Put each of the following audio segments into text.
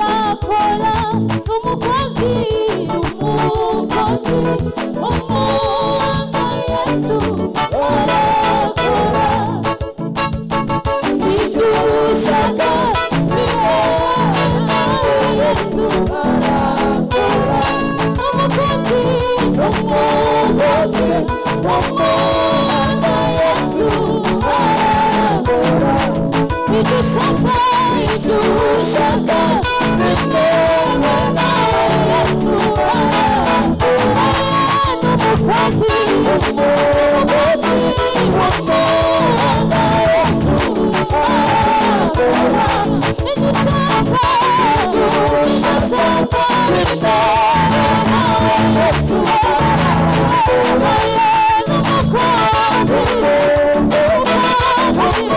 ukora umukozi umukozi umwuga yesu arakora ibyo ushaka bibe nawe yesu arakora umukozi umukozi umwuga yesu arakora ibyo ushaka ibyo ushaka bitewe nawe yesu arakora ni umukozi umukozi w'umwuga yesu arakora ibyo ushaka ibyo ushaka bitewe nawe yesu arakora ni umukozi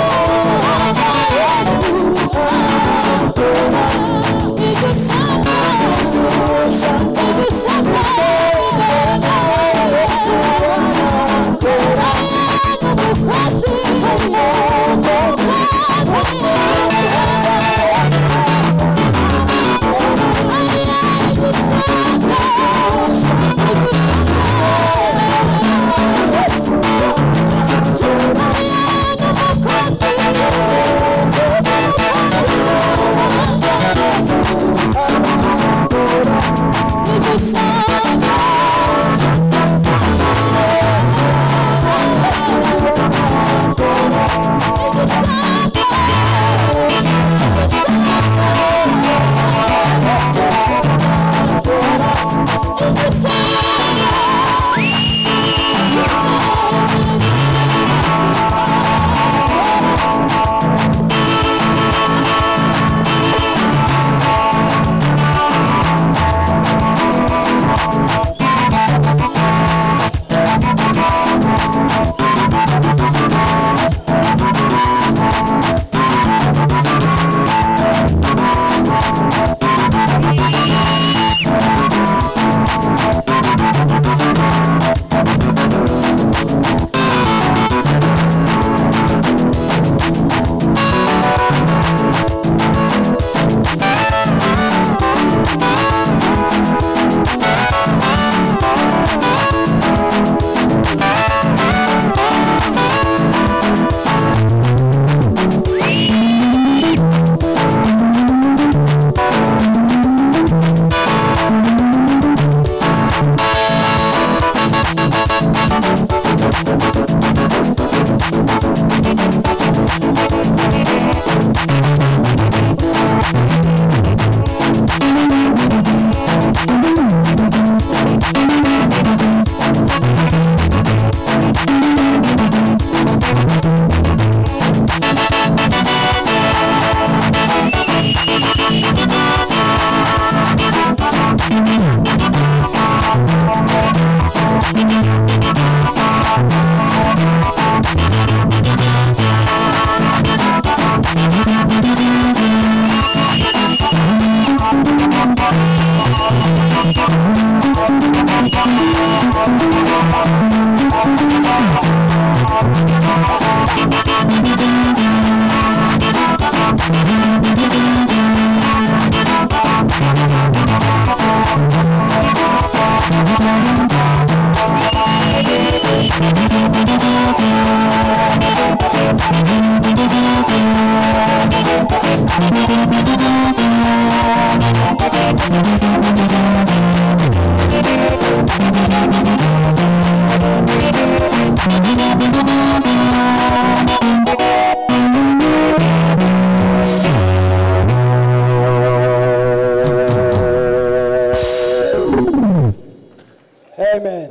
Amen.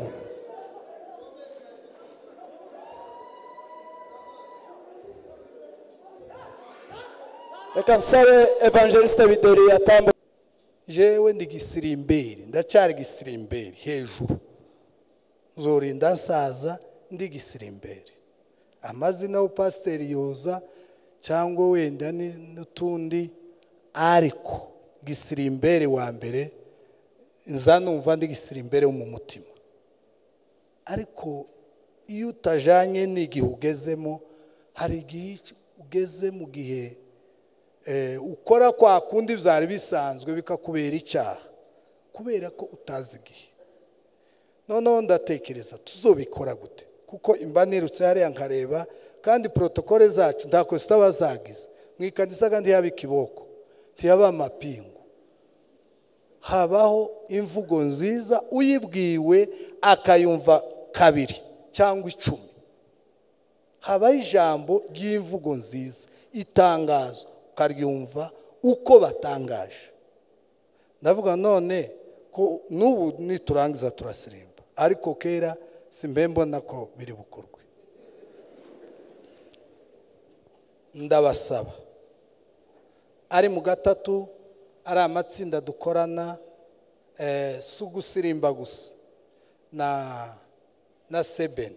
Reka nsabe evangelista Bidori atambuke. jewe ndi gisirimberi ndacyari gisirimberi hejuru nzorinda nsaza ndi gisirimberi amazina y'upasiteri yoza cyangwa wenda ni- n'utundi ariko gisirimberi wa mbere nza numva ndi gisirimberi wo mu mutima ariko iyo utajanye n'igihe ugezemo hari igihe ugeze mu gihe eh, ukora kwa kundi byari bisanzwe bikakubera icyaha kubera ko utazi igihe noneho ndatekereza tuzobikora gute kuko imba nirutse hariya nkareba kandi porotokole zacu nta kosa zitaba zagize mu ikanisa kandi yaba ikiboko ntiyaba amapingu habaho imvugo nziza uyibwiwe akayumva kabiri cyangwa icumi habaho ijambo ry'imvugo nziza itangazo ukaryumva uko batangaje ndavuga none ko n'ubu niturangiza turasirimba ariko kera simbe mbona ko biri bukorwe ndabasaba ari mu gatatu ari amatsinda dukorana eh, si ugusirimba gusa na na sebeni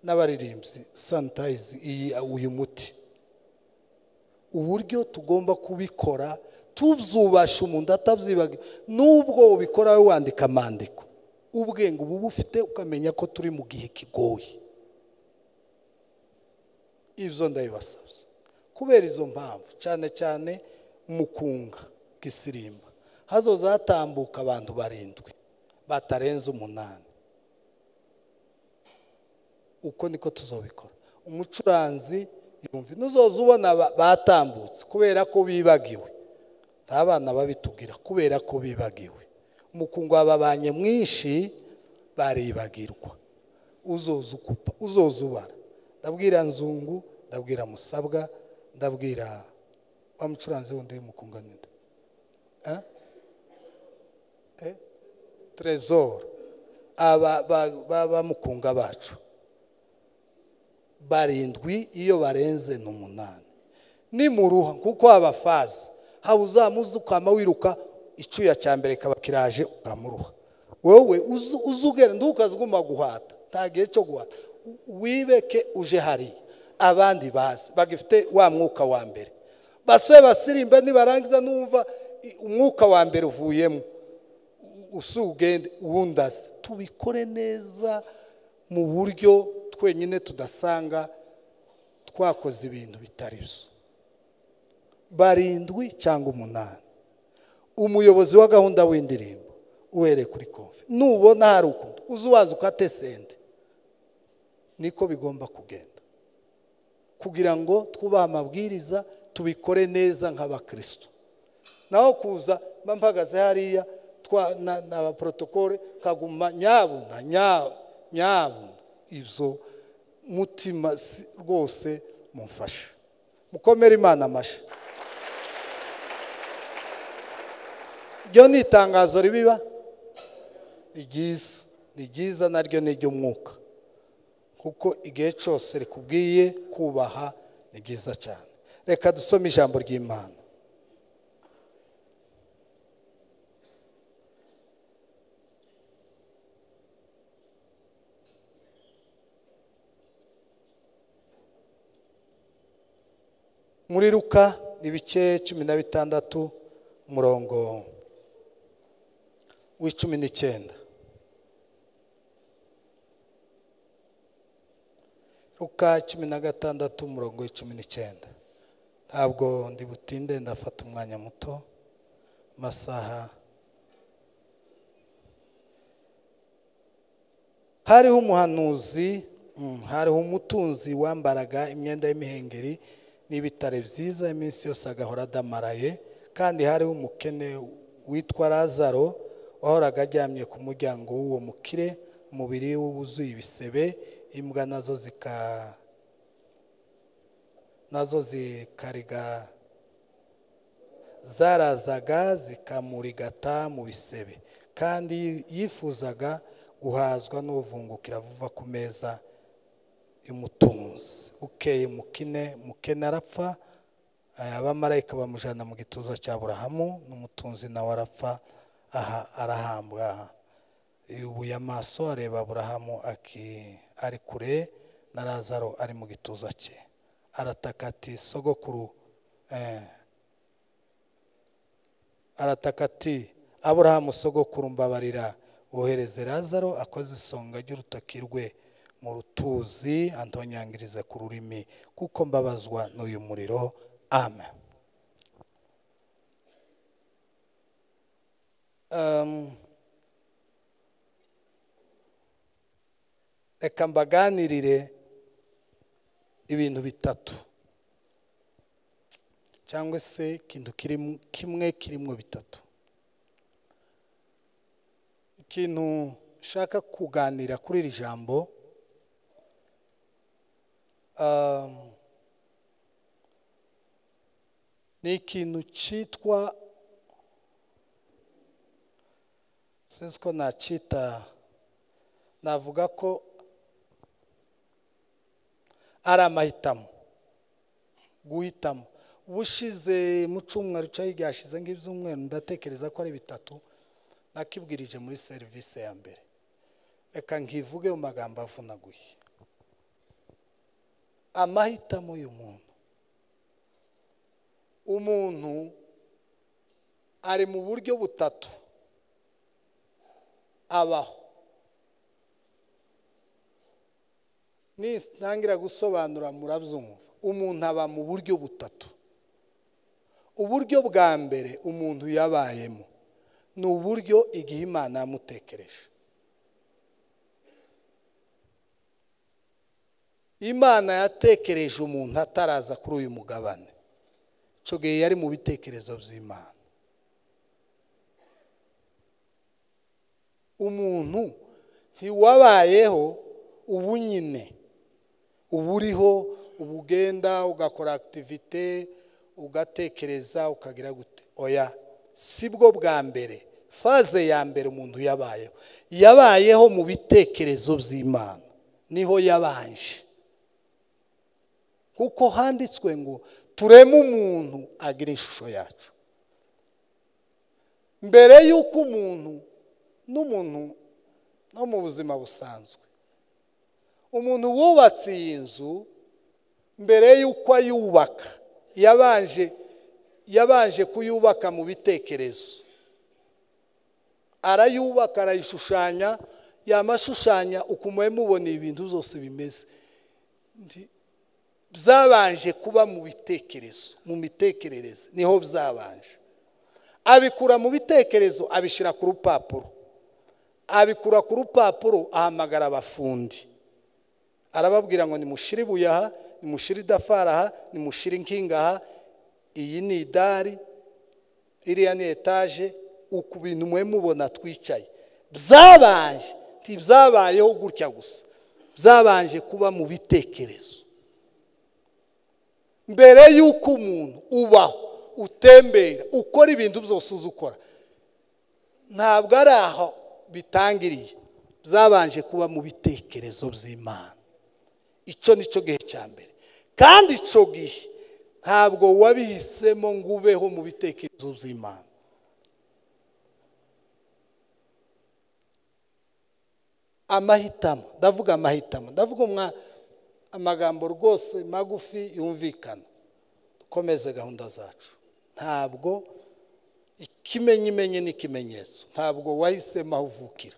n'abaririmbyi sanitayizi iyi uyu muti uburyo tugomba kubikora tubyubasha umuntu atabyibaga n'ubwo ubikora wowe wandika amandiko ubwenge uba ubufite ukamenya ko turi mu gihe kigoye ibyo ndabibasabye kubera izo mpamvu cyane cyane mukunga gisirimba hazoza hatambuka abantu barindwi batarenze umunani uko niko tuzobikora umucuranzi yumva n'uzoza ubona ba- batambutse kubera ko bibagiwe nta bana babitubwira kubera ko bibagiwe umukungu wababanye mwinshi baribagirwa uzoza ukupa uzoza ubara ndabwira nzungu ndabwira musabwa ndabwira wa mucuranzi wundi w'umukungu ninde Eh? Eh? trezor aba ba- ba- bamukunga bacu barindwi iyo barenze ni umunani nimuruha kuko abafazi haba uzamuze ukama wiruka icyuya cya mbere kaba kiraje ukamuruha wowe uzu- uzugenda ukaziguma guhata nta gihe cyo guhata U- wibeke uje hariya abandi bazi bagifite wa mwuka wa mbere basore basirimba nibarangiza numva i- umwuka wa mbere uvuyemo usugende wundaze tubikore neza mu buryo twenyine tudasanga twakoze ibintu bitari byo barindwi cyangwa umunani umuyobozi wa gahunda w'indirimbo uhereye kuri konfi nubona hari ukuntu uze uwaza ukate sente niko bigomba kugenda kugira ngo twubahe amabwiriza tubikore neza nk'abakristo naho kuza mba mpagaze hariya twa na na ba porotokole nkaguma nyabuna nya- nyabuna ibyo mutima si- rwose mumfasha mukomere imana amashyi iryo ni itangazo ribiba ni ryiza ni ryiza naryo ni iry'umwuka kuko igihe cyose rikubwiye kubaha ni byiza cyane reka dusome ijambo ry'imana muri ruka ibice cumi na bitandatu umurongo w'icumi n'icyenda ruka cumi na gatandatu umurongo w'icumi n'icyenda ntabwo ndi butinde ndafata umwanya muto amasaha hariho umuhanuzi mm, hariho umutunzi wambaraga imyenda y'imihengeri n'ibitare byiza iminsi yose agahora adamaraye kandi hariho umukene witwa lazaro wahoraga aryamye ku muryango w'uwo mukire umubiri we wuzuye ibisebe imbwa nazo zika nazo zikariga zarazaga zikamurigata mu bisebe kandi yifuzaga guhazwa n'ubuvungukira buva ku meza y'umutunzi bukeye mukine mukene arapfa eh, abamarayika bamujyana mu gituza cya burahamu n'umutunzi nawe arapfa aha arahambwa yubuye amaso areba burahamu aki- ari kure na lazaro ari mu gituza cye arataka ati sogokuru eh, arataka ati aburahamu sogokuru mbabarira wohereze lazaro akoze isonga ry'urutoki rwe mu rutuzi antonyangirize ku rurimi kuko mbabazwa n'uyu muriro amen Um, reka mbaganirire ibintu bitatu cyangwa se ikintu kiri- kimwe kirimo bitatu ikintu nshaka kuganira kuri iri jambo um, ni ikintu cyitwa sinzi ko nacyita navuga ko ari amahitamo guhitamo ubushize mu cyumweru cyari ryashize ng'ibyumweru ndatekereza ko ari bitatu nakibwirije muri serivisi ya mbere reka nkivuge mu magambo avunaguye amahitamo y'umuntu umuntu ari mu buryo butatu abaho nitangira gusobanura murabyumva umuntu aba mu buryo butatu uburyo bwa mbere umuntu yabayemo ni uburyo igihe imana yamutekereje imana yatekereje umuntu ataraza kuri uyu mugabane icyo gihe yari mu bitekerezo by'imana umuntu ntiwabayeho ubu nyine uba uriho uba ugenda ugakora akitivite ugatekereza ukagira gute oya sibwo bwa mbere faze ya mbere umuntu yabayeho yabayeho mu bitekerezo by'imana niho yabanje kuko handitswe ngo tureme umuntu agira ishusho yacu mbere y'uko umuntu n'umuntu no mu buzima busanzwe umuntu wubatse iyi nzu mbere y'uko ayubaka yabanje yabanje kuyubaka mu bitekerezo arayubaka arayishushanya yamashushanya ukumuhe mubona ibintu byose bimeze Nti- byabanje kuba mu bitekerezo mu mitekerereze niho byabanje abikura mu bitekerezo abishyira ku rupapuro abikura ku rupapuro ahamagara abafundi arababwira ngo nimushire ibuye aha nimushire idafari aha nimushire inkinga aha iyi ni idari iriya ni etaje uku bintu mwe mubona twicaye byabaye ntibyabayeho gutya gusa byabanje kuba mu bitekerezo mbere y'uko umuntu ubaho utembera ukora ibintu byose uzi ukora ntabwo ari aho bitangiriye byabanje kuba mu bitekerezo by'imana icyo ni cyo gihe cya mbere kandi icyo gihe ntabwo wabihisemo ngo ubeho mu bitekerezo by'imana amahitamo ndavuga amahitamo ndavuga umwa amagambo rwose magufi yumvikana dukomeze gahunda zacu ntabwo ikimenyimenye n'ikimenyetso ntabwo wahisemo aho uvukira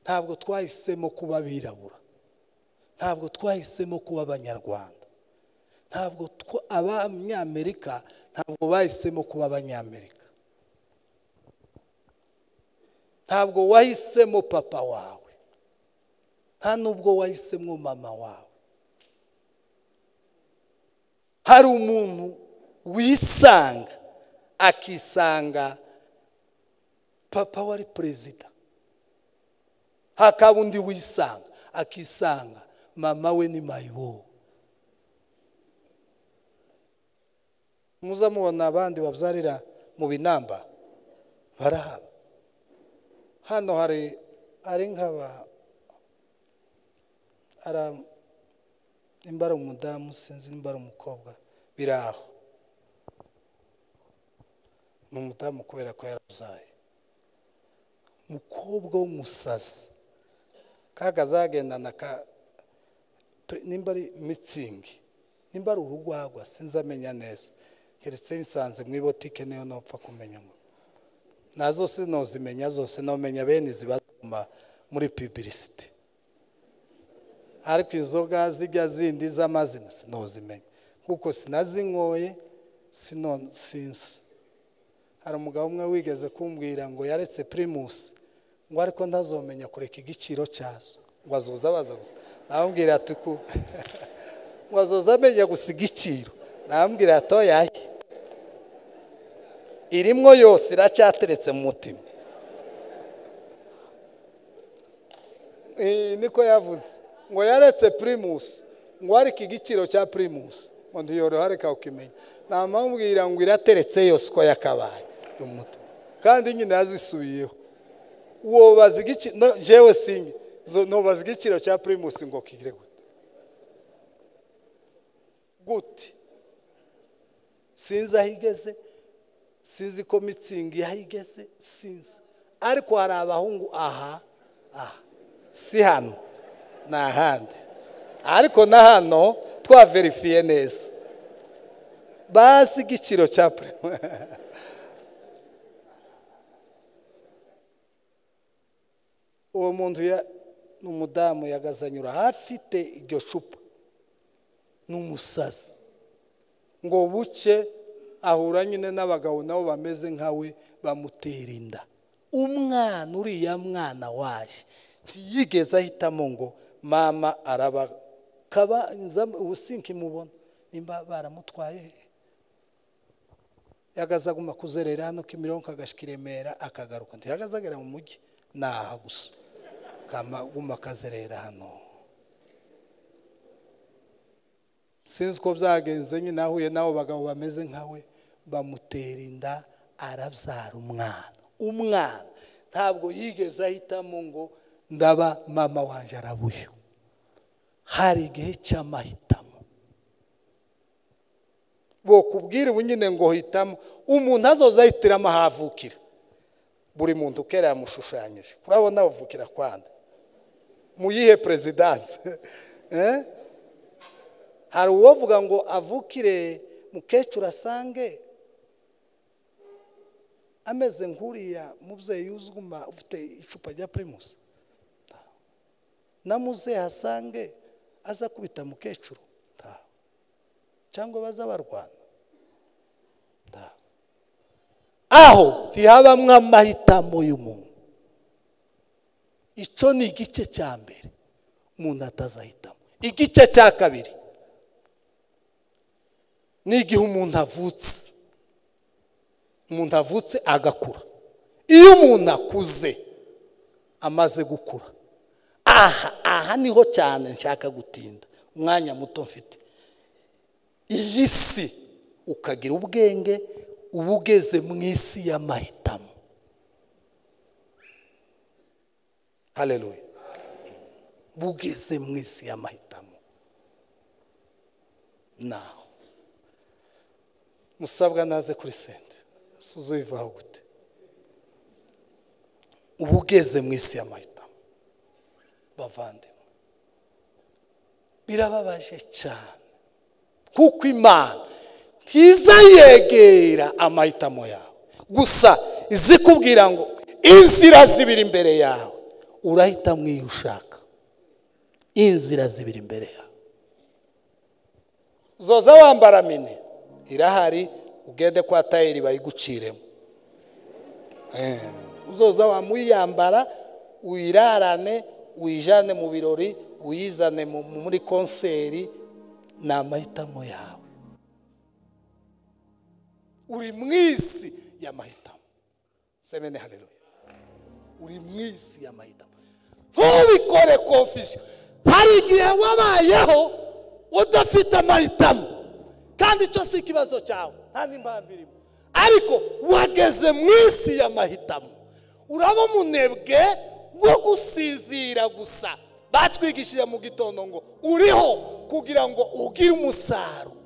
ntabwo twahisemo kuba abirabura ntabwo twahisemo kuba abanyarwanda ntabwo twa- abanyamerika ntabwo bahisemo kuba abanyamerika ntabwo wahisemo papa wawe nta nubwo wahisemo mama wawe hari umuntu wisanga akisanga papa wari perezida hakaba undi wisanga akisanga mama we ni mayibo muza mubona abandi babyarira mu binamba barahaba hano hari ari nk'aba ara nimba ari umudamu sinzi nimba ari umukobwa biri aho ni umudamu kubera ko yarabyaye umukobwa w'umusazi kakazagendana ka pre- nimba ari mitsingi nimba ari urugwagwa sinzi amenya neza keretse nsanze mu ibotike niyo ntapfa kumenya ngo nazo sinozimenya zose nomenya bene ziba zuma muri pibirisite ariko inzoga zijya zindi z'amazina sinozimenya kuko sinazinyoye sino sinzi hari umugabo umwe wigeze kumbwira ngo yaretse pirimusi ngo ariko ntazomenya kureka igiciro cyazo ngo azoza baza gusa namubwira ati ku ngo azoza amenya gusa igiciro namubwira ati oyaye irimo yose iracyateretse mu mutima Eh, niko yavuze ngo yaretse pirimusi ngo ariko igiciro cya pirimusi ngo ntiyoroha reka ukimenya namubwira ngo irateretse yose uko yakabaye umutima kandi nyine yazisubiyeho wobaza igiciro no, jewe singe zo- nobaza igiciro cya pirimusi ngo kigire gute gute sinzi aho igeze sinzi ko mitsingi aho igeze sinzi ariko hari abahungu aha aha si hano ni ahandi ariko na hano twaverifiye neza basi igiciro cya purema uwo muntu ya- ni umudamu yagazanyura afite iryo cupa ni umusazi ngo buke ahura nyine n'abagabo nabo bameze nkawe bamutera inda umwana uriya mwana waje ntiyigeze ahitamo ngo mama araba kabanza ubusinke mubona nimba baramutwaye he yagaze aguma kuzerera hano kimironko agashyika i remera akagaruka ntihagaze agera mu mujyi ni aha gusa akaguma akazerera hano sinzi uko byagenze nyine ahuye n'abo bagabo bameze nkawe bamutera inda arabyara umwana umwana ntabwo yigeze ahitamo ngo ndaba mama wanjye arabuye hari igihe cy'amahitamo bokubwira ubu nyine ngo hitamo umuntu azoza ahitiramo aho avukira buri muntu ukera yamushushanyije kurabona avukira kwanda mu yihe perezidanse Eh? hari uwavuga ngo avukire mukecuru asange ameze nk'uriya mubyeyi uzguma ufite icupa rya pirimusi na muzehe asange aza kubita mukecuru ntawe cyangwa baza barwana ntawe aho ntihabamwo amahitamo y'umuntu icyo ni igice cya mbere umuntu atazahitamo igice cya kabiri ni igihe umuntu avutse umuntu avutse agakura iyo umuntu akuze amaze gukura aha aha niho cyane nshaka gutinda umwanya muto mfite iyi si ukagira ubwenge uba ugeze mu isi y'amahitamo hareruye bugeze mu isi y'amahitamo naho musabwa naze kuri sente suzubivaho gute uba ugeze mu isi y'amahitamo bavandimwe birababaje cyane kuko imana ntiza yegera amahitamo yawe gusa izikubwira ngo inzira zibiri imbere yawe urahitamo iyo ushaka inzira zibiri imbere yawe zoza wambara mine irahari ugende kwa tayeri bayiguciremo Eh, uzoza wamuyambara uyirarane uyijane mu birori uyizane mu- mu- muri konseri ni amahitamo yawe uri mu isi y'amahitamo semene hareruya uri mu isi y'amahitamo ntubikore konfisiyo hari igihe wabayeho udafite amahitamo kandi icyo si ikibazo cyawe nta n'impamvu irimo ariko wageze mu isi y'amahitamo uraba umunebwe wo gusinzira gusa batwigishije mu gitondo ngo uriho kugira ngo ugire umusaruro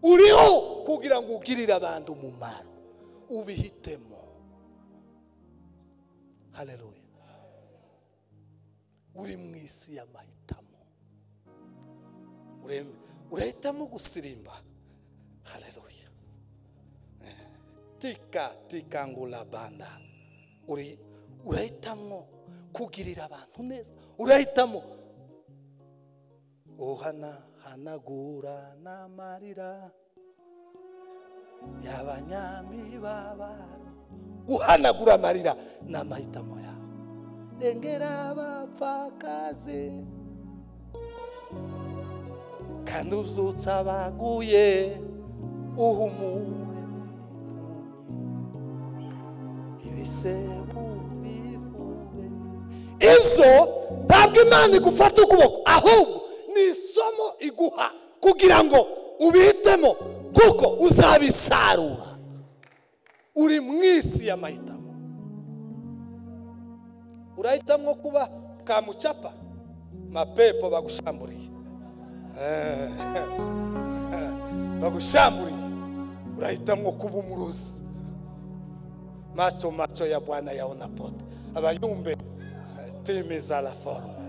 uriho kugira ngo ugirire abandi umumaro ubihitemo hareruya uri mu isi y'amahitamo Urem- urahitamo gusirimba hareruya Eh, tika tikangura banda Uri- urahitamo kugirira abantu neza urahitamo uhanahanagura n'amarira y'abanyamibabaro guhanagura amarira ni amahitamo yawe rengera abapfakazi kandi ubyutsa abaguye uhumure n'impumyi. ibisebo bivure ibyo ntabwo imana igufata ukuboko ahubwo ni isomo iguha kugira ngo ubihitemo kuko uzabisarura uri mu isi y'amahitamo urahitamo kuba kamucapa mapepo bagushamburiye Eh, bagushamburiye urahitamo kuba umurozi macho macho ya bwana yaona pote abayumbe temeza la forma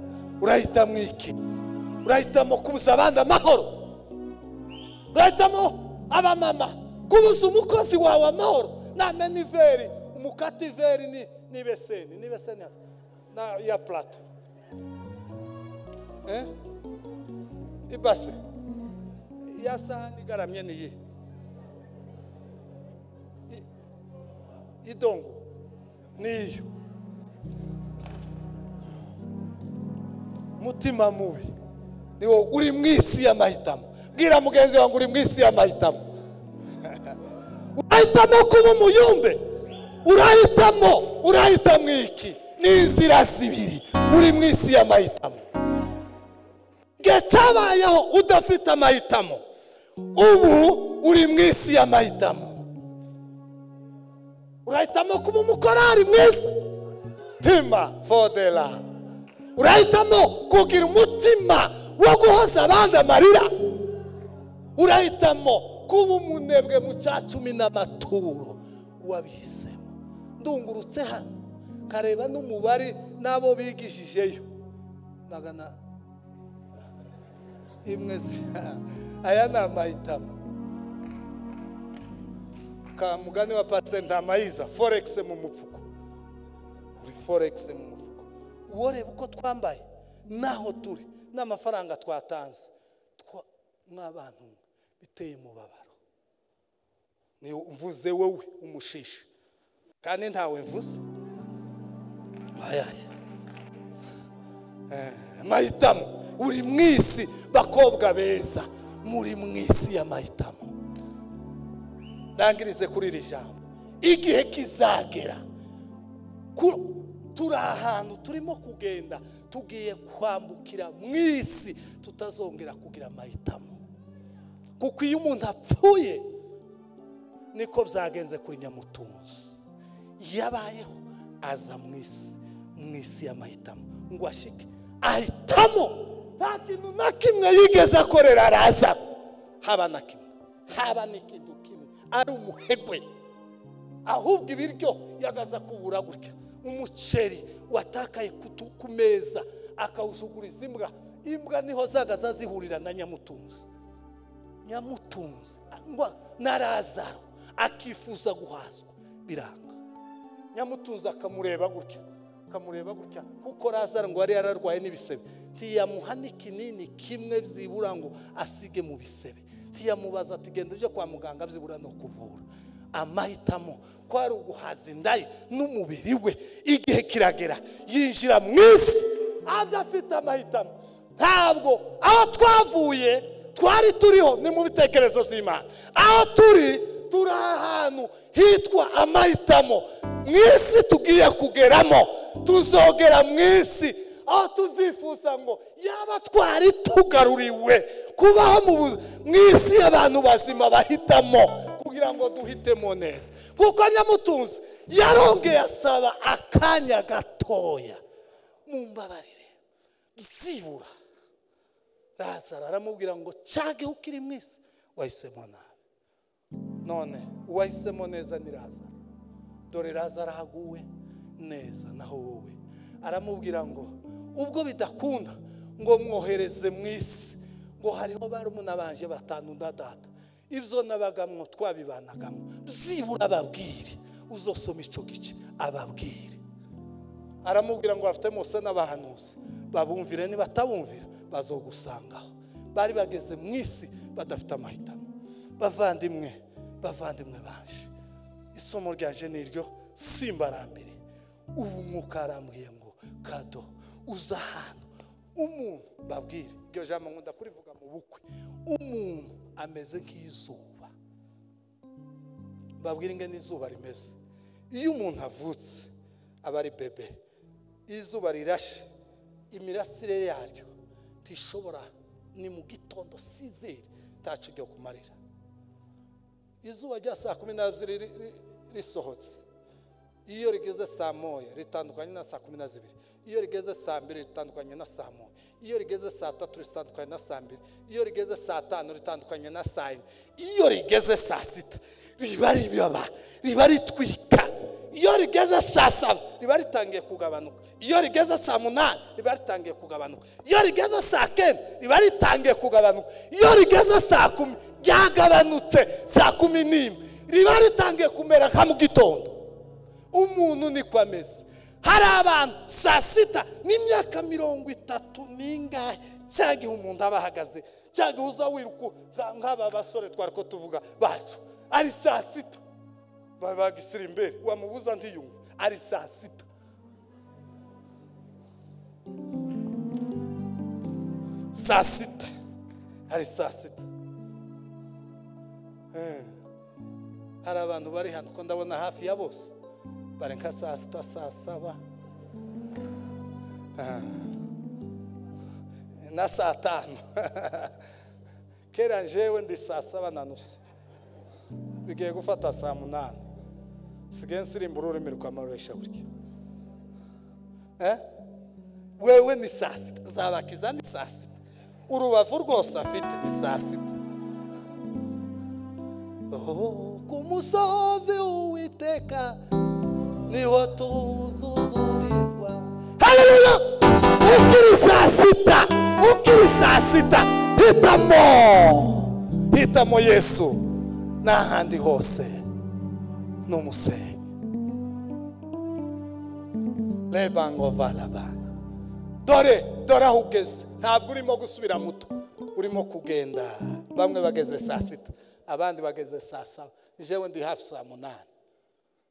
urahitamo iki urahitamo kubuza abandi amahoro urahitamo abamama kubuza umukozi wawe amahoro namena iveri umukata iveri ni n'ibeseni n'ibeseni ya- na ya plato Eh? ibase iya sahani igaramye ni iyihe I- idongo niyo mutima mubi ni wowe uri mu isi y'amahitamo bwira mugenzi wawe ngo uri mu isi y'amahitamo urahitamo kuba umuyumbe urahitamo urahitamo iki ni inzira zibiri uri mu isi y'amahitamo igihe cyabayeho udafite amahitamo ubu uri mu isi y'amahitamo urahitamo kuba umukorari mwiza pima fodera urahitamo kugira umutima wo guhoza abandi amarira urahitamo kuba umunebwe mu cya cumi n'amaturo wabihisemo ndungurutse hano kareba n'umubare n'abo bigishijeyo magana imwe zi- aya ni amahitamo ka mugani wa pasiteri ntamayiza foregisi mu mupfuko uri foregisi mu mufuka uworeba uko twambaye n'aho turi n'amafaranga twatanze Twa- mw'abantu mwe biteye umubabaro ni mvuze wowe umushishi kandi ntawe mvuze ayaye amahitamo uri mu isi bakobwa beza muri mu isi y'amahitamo ndangirize kuri iri jambo igihe kizagera ku- turi ahantu turimo kugenda tugiye kwambukira mu isi tutazongera kugira amahitamo kuko iyo umuntu apfuye niko byagenze kuri nyamutunzi yabayeho aza mu isi mu isi y'amahitamo ngo ashike ahitamo nta kintu na kimwe yigeze akorera araza haba na kimwe haba n'ikintu kimwe ari umuhegwe ahubwo ibiryo yagaza kubura gutya umuceri watakaye ku tu- ku meza akawusuguriza imbwa imbwa niho zagaza zihurira na nyamutunzi nyamutunzi ngo narazaro akifuza guhazwa biranga nyamutunzi akamureba gutya akamureba gutya kuko razaro ngo yari yararwaye n'ibisebe ntiyamuha n'ikinini kimwe byibura ngo asige mu bisebe ntiyamubaza ati genda ujye kwa muganga byibura no kuvura amahitamo ko ari uguhaza inda ye n'umubiri we igihe kiragera yinjira mu isi adafite amahitamo ntabwo aho twavuye twari turiho ni mu bitekerezo by'imana aho turi turi ahantu hitwa amahitamo mu isi tugiye kugeramo tuzogera mu isi aho tuzifuza ngo yaba twari tugaruriwe kubaho mu bu- mu isi y'abantu bazima bahitamo kugira ngo duhitemo neza kuko nyamutunzi yarongeye asaba akanya gatoya mu mbabarire byibura razaro aramubwira ngo cyageho ukiri mu isi wahisemo nabi none uwahisemo neza ni razaro dore razaro ahaguwe neza naho wowe aramubwira ngo ubwo bidakunda ngo mwohereze mu isi ngo hariho barumuna banje batanu na data ibyo nabagamwo twabibanagamo byibura ababwire uzosoma icyo gice ababwire aramubwira ngo bafite mose n'abahanuzi babumvire nibatabumvira bazogusangaho bari bageze mu isi badafite amahitamo bavandimwe bavandimwe baje isomo ryaje ni iryo simbarambere ubu mwuka arambwiye ngo kado uza ahantu umuntu babwire iryo jambo nkunda kurivuga mu bukwe umuntu ameze nk'izuba babwire ingene izuba rimeze iyo umuntu avutse aba ari bebe iyo izuba rirashe imirasire yaryo ntishobora ni mu gitondo sizeri ntacu ryo kumarira izuba rya saa kumi n'ebyiri ri- ri- risohotse iyo rigeze saa moya ritandukanye na saa kumi na zibiri iyo rigeze saa mbiri ritandukanye na saa moya iyo rigeze saa tatu ritandukanye na saa mbiri iyo rigeze saa tanu ritandukanye na saa yine iyo rigeze saa sita riba ribaba riba ritwika iyo rigeze saa saba riba ritangiye kugabanuka iyo rigeze saa munani riba ritangiye kugabanuka iyo rigeze saa kenda riba ritangiye kugabanuka iyo rigeze saa kumi ryagabanutse saa kumi n'imwe riba ritangiye kumera nka mu gitondo umuntu niko ameze hari abantu saa sita n'imyaka mirongo itatu n'ingahe cya gihe umuntu aba ahagaze cya gihe uza wiruka nka- nk'aba basore twari ko tuvuga bacu ari saa sita Ba- bagisira imbere wamubuza ntiyumve ari saa sita saa sita ari saa sita Eh. hari abantu bari hano ko ndabona hafi ya bose bari nka saa sita saa saba Ah. na saa tanu kera njewe ndi saa saba na nusu bigiye gufata saa munani sigaye nsirimba ururimi rukamaroresha burya Eh? wewe ni saa sita zabakiza ni saa sita urubavu rwose afite ni saa sita Oh, ku musozi uwiteka niho tuzuzurizwa haleluya ukiri saa sita ukiri saa sita hitamo hitamo yesu n'ahandi hose n'umusenyi reba ngo varaba dore dore aho ugeze ntabwo urimo gusubira muto urimo kugenda bamwe bageze saa sita abandi bageze saa saba jewe ndi hafi saa munani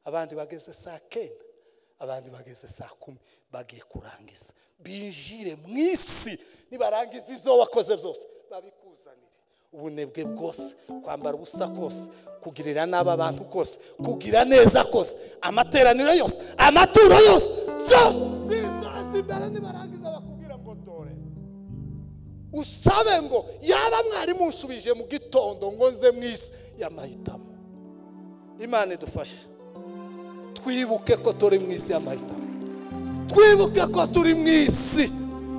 abandi bageze saa kenda abandi bageze saa kumi bagiye kurangiza binjire mu isi nibarangiza ibyo wakoze byose babikuzanire ubunebwe bwose kwambara ubusa kose kugirira nabi abantu kose kugira neza kose amateraniro yose amaturo yose byose bizaza imbere nibarangiza bakubwira ngo dore usabe ngo yaba mwarimu unshubije mu gitondo ngo nze mu isi y'amahitamo imana idufashe twibuke ko turi mu isi y'amahitamo twibuke ko turi mu isi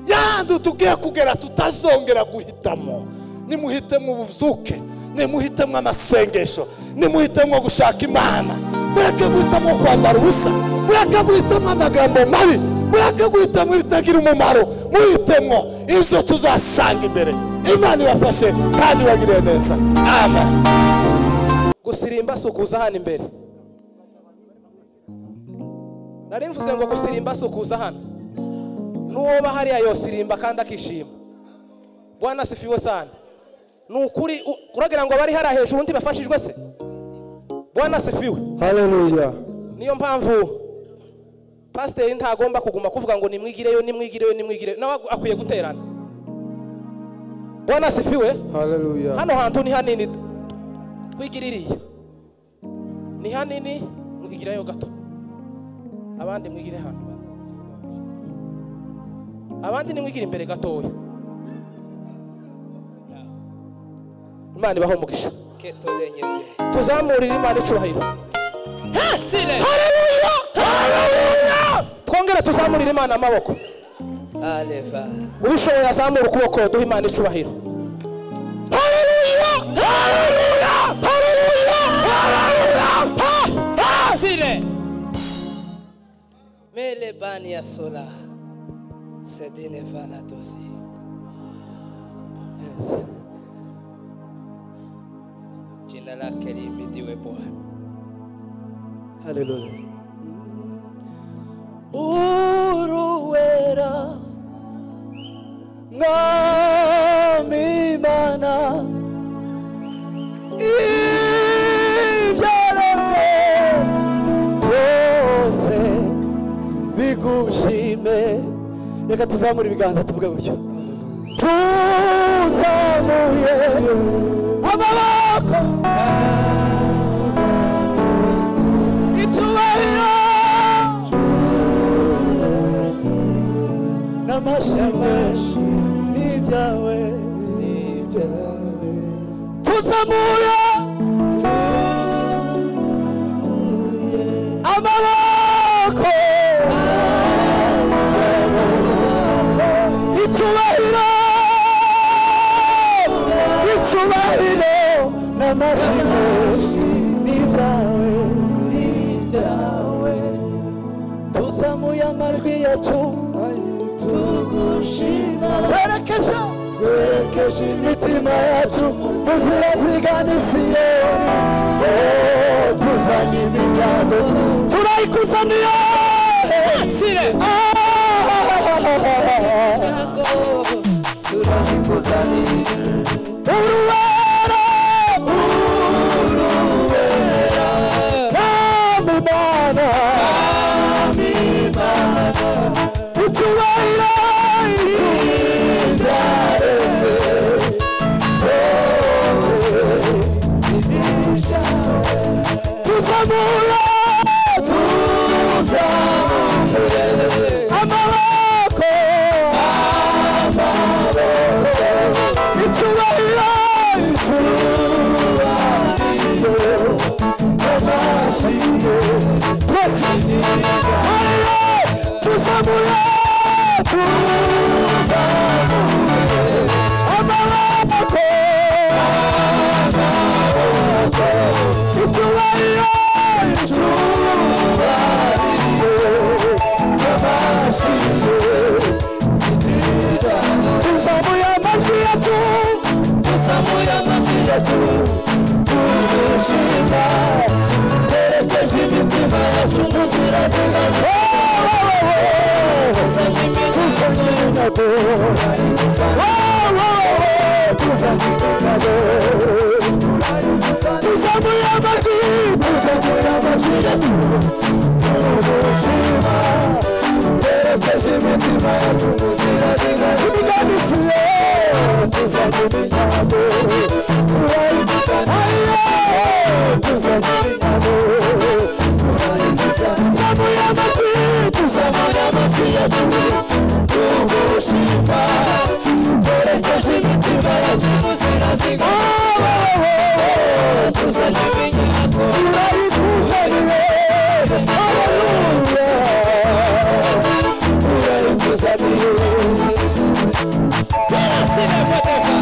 yandi tugiye kugera tutazongera guhitamo nimuhitemo ububyuke nimuhitemo amasengesho nimuhitemo gushaka imana mureke guhitamo kwambara ubusa mureke guhitamo amagambo mabi mureke guhitamo ibitagira umumaro muhitemo ibyo tuzasanga imbere imana ibafashe kandi ibagirire neza amen gusirimba si ukuza hano imbere nari mvuze ngo gusirimba si ukuza hano n'uwoba hariya yosirimba kandi akishima bwana asifiwe sana ni ukuri u- uragira ngo abari hariya hejuru ntibafashijwe se bwana asifiwe haleluya niyo mpamvu pasiteri ntagomba kuguma kuvuga ngo nimwigireyo nimwigireyo nimwigireyo nawe agu- akwiye guterana bwana asifiwe haleluya hano hantu ni hanini twigira iriya ni hanini mwigirayo gato abandi mwigire hano abandi nimwigire imbere gatoya imana ibaho umugisha tuzamurire imana icyubahiro Haleluya! Haleluya! twongere tuzamurire imana amaboko ubishoboye azamura ukuboko duha imana icyubahiro Haleluya! Haleluya! Haleluya! Haleluya! Ha! Ha! Sile. Mele bani ya sola. Sedine vana dosi. Yes. Jina lake liimidiwe Bwana. Haleluya. Uruwera Mwami Imana. reka tuzamure ibiganza tuvuge gutyo tuzamuye amaboko itubahiro n'amashanyarazi n'ibyawe tuzamura amaboko icyubahiro icyubahiro n'amashanyarazi n'ibyawe n'ibyawe tuzamuye amajwi yacu tugushima twerekeje twerekeje imitima yacu tuziraziga n'isiyoni Oh, tuzanye iminyago turayikuzaniye Ah, uruwera Mwami Imana icyubahiro tuzamura amaboko icyubahiro icyubahiro amashyi twese hariya tuzamuye tuzamuye amaboko icyubahiro icyubahiro amashyi tuzamuye amajwi yacu tuzamuye amajwi yacu turishima twerekeje imitima yacu muzira zingana tuzanye iminyago tuzanye iminyago tuzamuye amajwi tuzamuye amajwi yacu turishima twerekeje imitima yacu muzira zingana tubiganisiye tuzanye iminyago tuzanye iminyago tuzamuye amatwi tuzamuye amatwi yacu tugushima twerekeje imitima yacu muzira zigana tuzanye iminyago turayikuzaniye haleluya turayikuzaniye turasibe mateka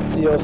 si yose